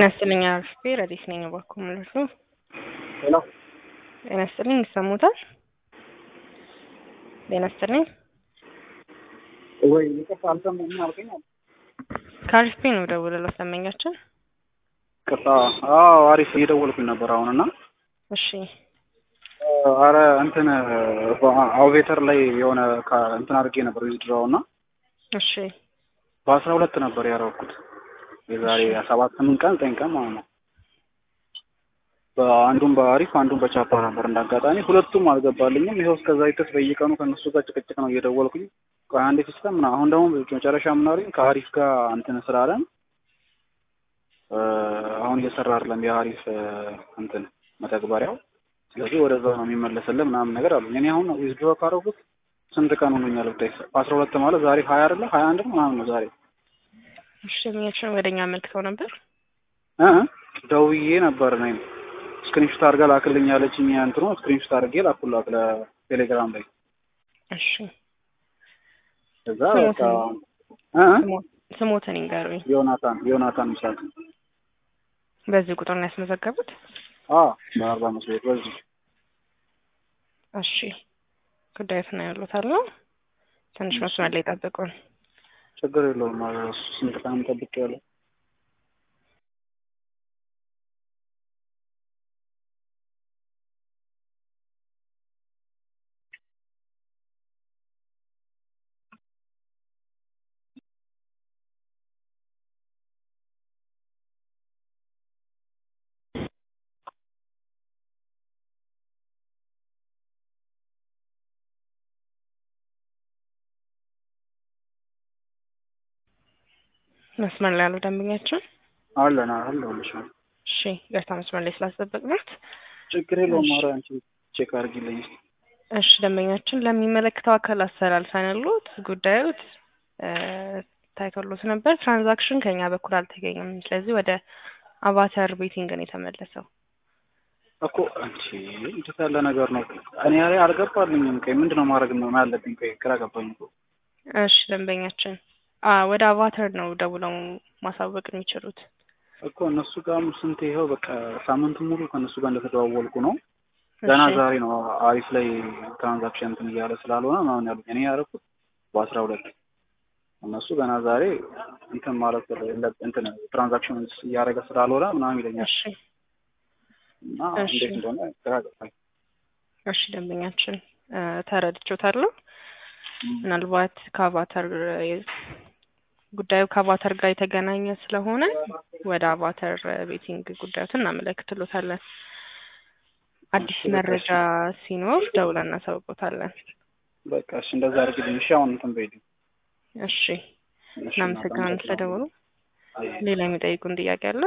ጤና ይስጥልኝ አርፍቴ ረዲስ ነኝ። እባክዎ ማለት ነው። ሄሎ ጤና ይስጥልኝ ይሰሙታል? ጤና ይስጥልኝ ወይ ይቅርታ አልሰማሁም። ምን አልከኝ? ከአርፍቴ ነው ደውለው ሰመኛችን። ይቅርታ። አዎ አሪፍ እየደወልኩኝ ነበር አሁን እና እሺ አረ እንትን አውቬተር ላይ የሆነ ካ- እንትን አድርጌ ነበር ዊዝድራው እና እሺ በአስራ ሁለት ነበር ያደረኩት የዛሬ ሰባት ስምንት ቀን ዘጠኝ ቀን ማለት ነው። በአንዱም በአሪፍ አንዱም በቻፓ ነበር እንዳጋጣሚ ሁለቱም አልገባልኝም። ይኸው እስከዛ ይተስ በየቀኑ ከእነሱ ጋር ጭቅጭቅ ነው እየደወልኩኝ ቆይ አንዴ ሲስተም ምናምን አሁን ደግሞ መጨረሻ ምናሉኝ ከአሪፍ ጋር እንትን ስላለን እ አሁን እየሰራ አይደለም የአሪፍ እ እንትን መተግበሪያው ስለዚህ ወደዛ ነው የሚመለስልን ምናምን ነገር አሉኝ። እኔ አሁን ዊዝድሮ ካደረጉት ስንት ቀን ሆኖኛል ብታይ አስራ ሁለት ማለት ዛሬ ሀያ አይደለ ሀያ አንድ ነው ምናምን ነው ዛሬ እሺ የሚያችን ወደኛ አመልክተው ነበር። እ እ ደውዬ ነበር እኔም ስክሪንሾት አድርጋ ላክልኝ ያለችኝ እንትኑ ስክሪንሾት አድርጌ ላኩላት ለቴሌግራም ላይ እሺ እዛ በቃ እ እ ስሞ- ስሞትን ይንገሩኝ። ዮናታን ዮናታን ምስራቅ በዚህ ቁጥር ነው ያስመዘገቡት? አ በአርባ አምስት ቤት በዚህ እሺ ጉዳዩት ነው ያሉታል ነው ትንሽ መስመር ላይ ጠብቁን። ችግር የለውም ማለት ነው። ስንት ቀን ጠብቅ ያለው መስመር ላይ ያሉ ደንበኛችን አለን አለሁልሽ ነው። እሺ ገርታ መስመር ላይ ስላስጠበቅናት ችግር የለውም። ኧረ አንቺ ቼክ አድርጊልኝ እስኪ። እሺ ደንበኛችን ለሚመለከተው አካል አስተላልፈን ያሉት ጉዳዩት እ ታይቶሎት ነበር። ትራንዛክሽን ከኛ በኩል አልተገኘም። ስለዚህ ወደ አቫተር ቤቲንግ ነው የተመለሰው። እኮ አንቺ እንዴት ያለ ነገር ነው? እኔ ላይ አልገባልኝም። ቆይ ምንድን ነው ማድረግ ነው ያለብኝ? ቆይ ግራ ገባኝ እኮ። እሺ ደንበኛችን አ ወደ አቫተር ነው ደውለው ማሳወቅ የሚችሉት። እኮ እነሱ ጋርም ስንት ይኸው በቃ ሳምንቱን ሙሉ ከእነሱ ጋር እንደተደዋወልኩ ነው። ገና እሺ ዛሬ ነው አሪፍ ላይ ትራንዛክሽን እንትን እያለ ስላልሆነ ምናምን ያሉኝ። እኔ ያደረኩት በአስራ ሁለት እነሱ ገና ዛሬ እንትን ማለት የለ- እንትን ትራንዛክሽን እያደረገ ስላልሆነ ምናምን ይለኛል እሺ እና እሺ። እንዴት እንደሆነ ግራ ገባኝ። እሺ ደንበኛችን እ ተረድቼዎታለሁ። ምናልባት ከአቫተር የ- ጉዳዩ ከአቫተር ጋር የተገናኘ ስለሆነ ወደ አቫተር ቤቲንግ ጉዳዩትን እናመለክትሎታለን። አዲስ እሺ፣ በቃ መረጃ ሲኖር ደውለን እናሳውቆታለን። በቃ እሺ እንደዛ አድርግልኝ። እሺ አሁን እንትን በይልኝ። እሺ እሺ፣ እናመሰግናለን ስለደወሉ። አይ ሌላ የሚጠይቁን ጥያቄ አለ?